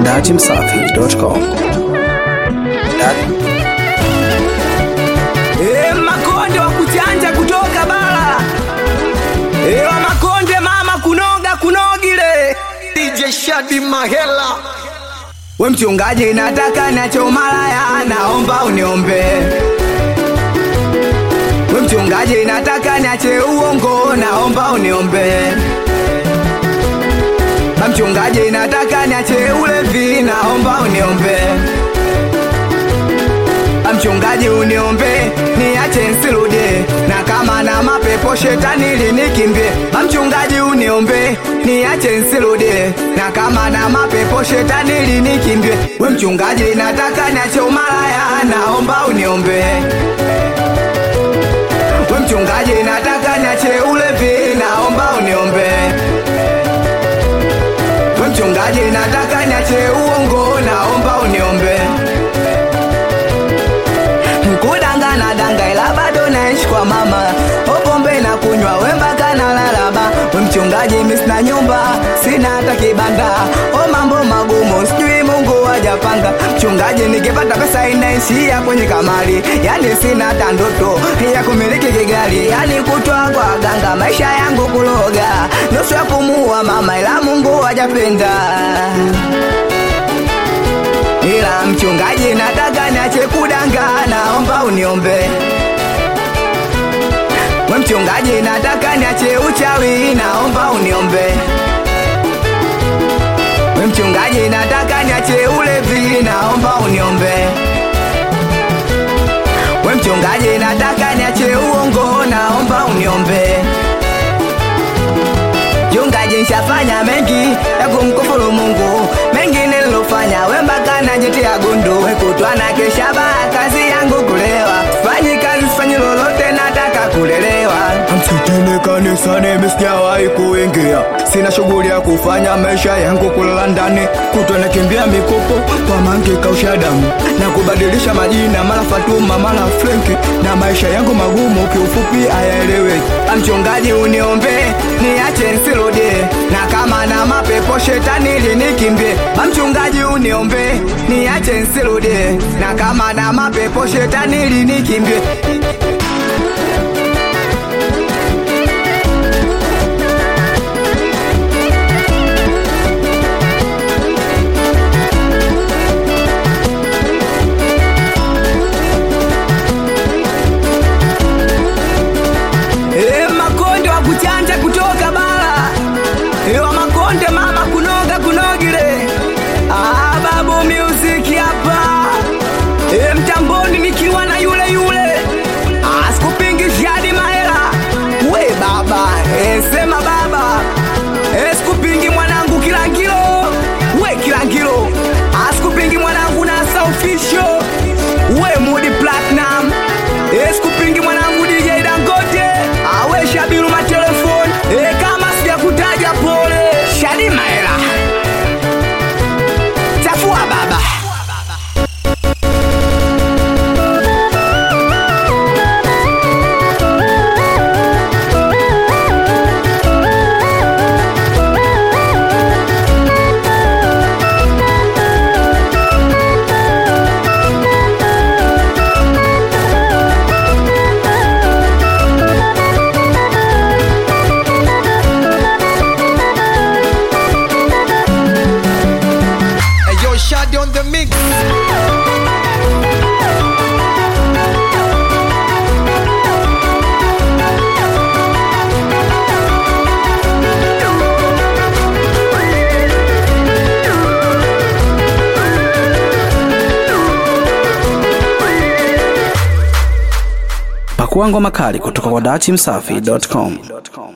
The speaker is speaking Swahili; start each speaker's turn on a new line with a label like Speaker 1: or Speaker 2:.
Speaker 1: datimsafi.com.
Speaker 2: E, makonde wa kuchanja kutoka bara e, wa makonde mama kunoga kunogile
Speaker 3: DJ Shadi Mahela
Speaker 2: we mchungaji nataka nacho malaya naomba uniombe we mchungaji nataka niache uongo naomba uniombe Ba mchungaji nataka niache ulevi naomba uniombe Ba mchungaji uniombe niache nsirudie na kama na mapepo shetani linikimbie Ba mchungaji uniombe niache nsirudie na kama na mapepo shetani linikimbie we mchungaji nataka niache umalaya naomba uniombe we mchungaji nataka niache ulevi naomba uniombe we mchungaji nataka niache uongo naomba uniombe kudangana danga ila bado naishi kwa mama opombe na kunywa wembaka na lalaba we mchungaji mi sina nyumba sina hata kibanda o mambo magumu sijui mungu wajapanga mchungaji nikipata pesa inaishia kwenye kamari yani sina hata ndoto ya kumiliki kigari yani kutwa kwa ganga maisha yangu kuloga nusu ya kumuua mama ila mungu wajapenda ila mchungaji nataka niache kudanga naomba uniombe we mchungaji nataka niache uchawi naomba uniombe we mchungaji nataka niache ulevi naomba uniombe we mchungaji nataka niache uongo naomba uniombe Mchungaji nshafanya mengi ya kumkufuru Mungu, mengine nilofanya we mpaka najitia gundu, we kutwa na kesha baa, kazi yangu kulewa, fanyi kazi sifanyi lolote, nataka kulelewa.
Speaker 4: Msitini kanisani misijawahi kuingia, sina shughuli ya kufanya, maisha yangu kulala ndani, kutwa nakimbia mikopo kwa mangi kausha damu na kubadilisha majina, mara Fatuma mara Frenki, na maisha yangu magumu, kiufupi hayaeleweki.
Speaker 2: Mchungaji uniombe niache nsirudie, na kama na mapepo shetani linikimbie. Mchungaji uniombe niache nsirudie, na kama na mapepo shetani linikimbie. E, makonde wa kuchanja kutoka bara e, wa makonde mama kunoga kunogile ah, babu music hapa e, mtamboni nikiwa na yule yule ah, sikupingi jadi mahela we baba e, sema baba e, sikupingi mwanangu kilangilo we kilangilo ah, sikupingi mwanangu nasa official we mudi platinum e, sikupingi mwanangu DJ Dangote awe Shabiru matelefoni e, kama sijakutaja pole Shadi Maela chafua baba
Speaker 3: Hey yo Shadi on the mix
Speaker 1: Pakua ngoma kali kutoka kwa datimsafi.com.